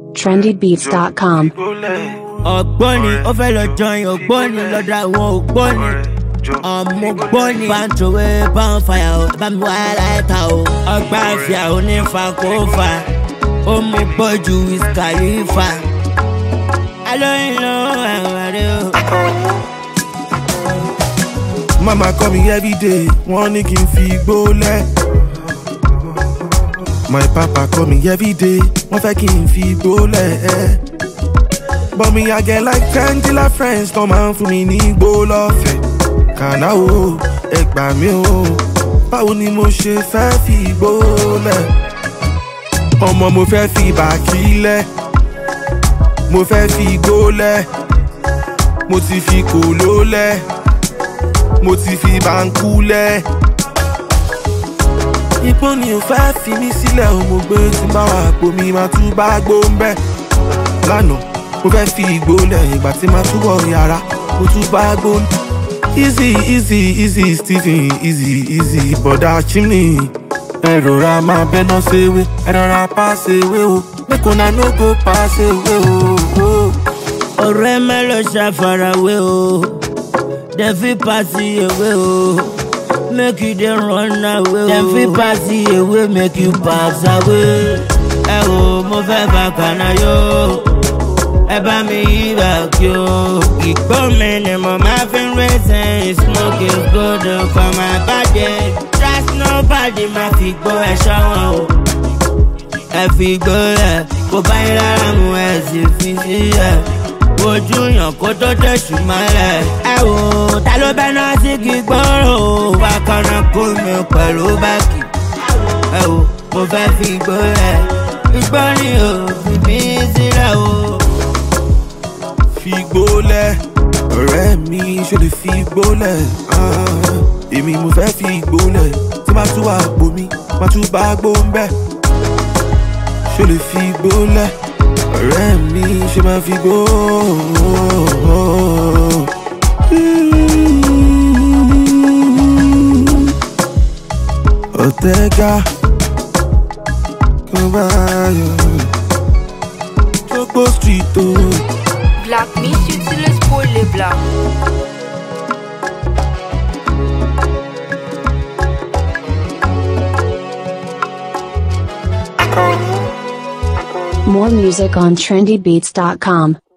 trendybeats.com. ọ̀gbọ́ni ó fẹ́ lọ jọyìn ọ̀gbọ́ni lọ́dọ̀ àwọn ògbọ́ni ọmọ gbọ́ni pàǹtòwé bọ́ǹfàyà ó bá mi wá láìta o ọgbà àfíà onífà kó fà ó mú gbọ́jú ìsìkàlífà alóyìn ló ẹ̀wọ̀n rẹ o. Mama call me every day, wọ́n ní kí n fi igbó lẹ̀. My papa call me every day, wọ́n fẹ́ kí n fi igbó lẹ̀. But me I get like ten killer friends tó máa ń fún mi ní igbó lọ́fẹ̀ẹ́. Kàná o, ẹ gbà mí o, báwo ni mo ṣe fẹ́ fi igbó lẹ̀? Ọmọ mo fẹ́ fi bàkí lẹ̀, mo fẹ́ fi igbó lẹ̀, mo ti fi kòló lẹ̀ mo ti fi báńkú lẹ̀. Ipò ni ò fẹ́ fi mí sílẹ̀ o, mo gbé tí n bá wà pò mi máa tún bá gbó ń bẹ̀. Lánàá, mo fẹ́ fi ìgbó lẹ̀ ìgbà tí máa tún wọ̀ yàrá, mo tún bá gbó ń Easy, easy, easy, Stephen, easy, easy, bọ̀dá chimney. Ẹ rọra máa bẹ́ná ṣèwé, ẹ rọra pa ṣèwé o, make una no go pa ṣèwé o. ọ̀rẹ́ mẹ́lọ ṣàfarawé o dem fit pass you away o make you dey run away o dem fit pass you away make you pass away. ẹ wo mo fẹ́ bá kànáà yó ẹ bá mi yí bàkí o ìgbó mi ni mo máa fi ń rẹ́sẹ̀ smoke is good for my body trust nobody máa fi gbó ẹ ṣọ́wọ́n o ẹ fi gbó ẹ kó bá yín lára mu ẹ sì fi sílẹ̀ ojú yàn kó tó tẹ̀sù mọ́lẹ̀. ẹ wò ó ta ló bẹ́ náà sí kí gbọ́rọ̀ o wá kọ́nà kó mi pẹ̀lú báàkì. ẹ wò mo fẹ́ fi igbó rẹ̀ igbó ni o fi mí sílẹ̀ o. fi igbó lẹ̀ ọ̀rẹ́ mi ṣe lè fi igbó lẹ̀ Ah, èmi mo fẹ́ fi igbó lẹ̀ tí máa tún wà pò mi máa tún bá gbó ń bẹ̀ ṣe lè fi igbó lẹ̀ ọ̀rẹ́ mi ṣe máa fi igbó. Ọ̀tẹ́gà kó bá yọ Jogbo street o. Oh. Black Miss utilise pour les blancs. More music on trendybeats.com.